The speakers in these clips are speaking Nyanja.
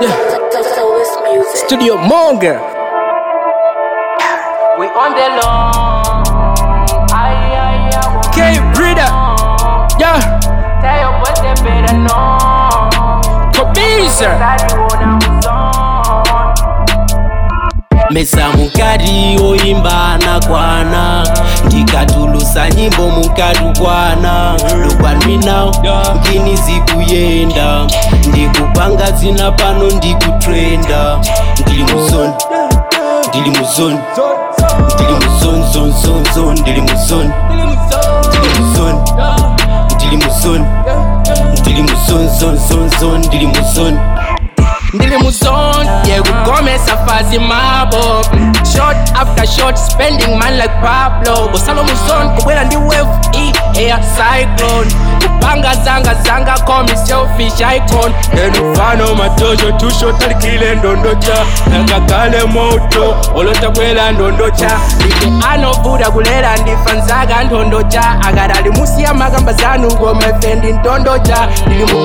Solace music. Studio Monger. We on the long. Ay, ay, ay. K Breeder. Yeah. Tell your boy they better know. Kobiza. That you wanna move on. mesa mukati oyimba anakwana ndikatulusa nyimbo mukatukwana lokwanminawo mkini zikuyenda ndikupanga zina pano ndikutrenda ndili muzoni ndili muzoni ndili muzoni zoni zoni zoni ndili muzoni ndili muzoni ndili muzoni ndili muzoni zoni zoni zoni ndili muzoni Ndili muzone, yeah, kukomesa fazi mabo Shot after shot, spending man like Pablo Gosalo muzone, kubwela ndi wave, e, air cyclone Kupanga zanga zanga, call me selfish icon Enufano matojo, two shot alikile ndondocha Nakakale moto, olota bwela ndondocha Ike anovuda kulela ndifanzaga ndondocha Agadali musi ya magamba zanu gomefendi ndondocha Ndili mu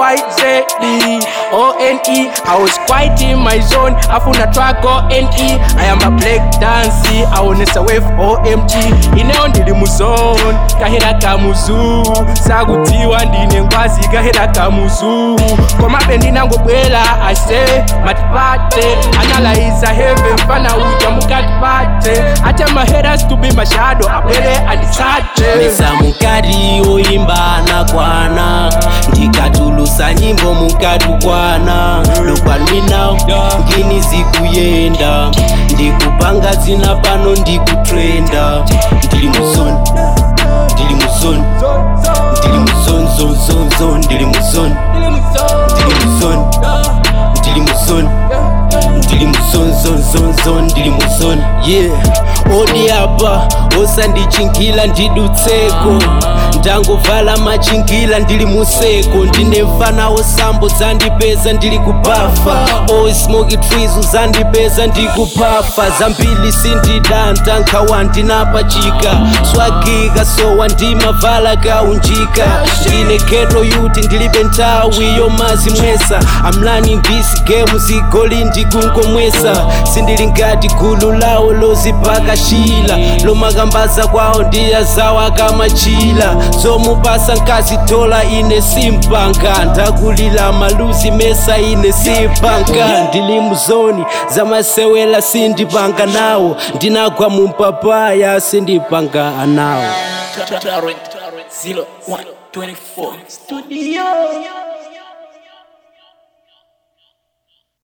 MYZ O-N-E I was quite in my zone afuna track O-N-E I am a black dancy aonesa wave OMG ineo ndili muzone kahera kamuzu sakutiwa ndine ngwazi kahera kamuzu komabe ndinangobwela ase matipate analyze heaven fana uja mukatipate ate maheras to be mashado abwere anditsate mesa mukati oyimba anakwana ndikatulusa nyimbo mukatukwana lokwanminawo ngini zikuyenda ndikupanga zina pano ndikutrenda ndili muzoni ndili muzoni ndili muzoni zoni zoni zoni ndili muzoni ndili muzoni ndili muzoni ndili muzoni zoni zoni zoni ndili muzoni yeah odi apa osandichingila ndidutseko ndangovala machingila ndili museko ndine mfana osambo zandipeza ndili kubafa oismoki trees uzandipeza ndikupafa zambili sindidanta nkhawa ndinapachika swagika sowa ndimavala kaunjika ndine keto yuti ndilibe nthawi yomazimwesa amlani this game zigoli ndikungomwesa sindili ngati gulu lawo lozipaka shila lomakambaza kwawo ndiyazawo akamachila zomupasa nkazi dola ine simpanga ndakulila maluzi mesa ine simpanga ndili muzoni zamasewela sindipanga nawo ndinagwa mumpapaya sindipanga nawo Zero one twenty four studio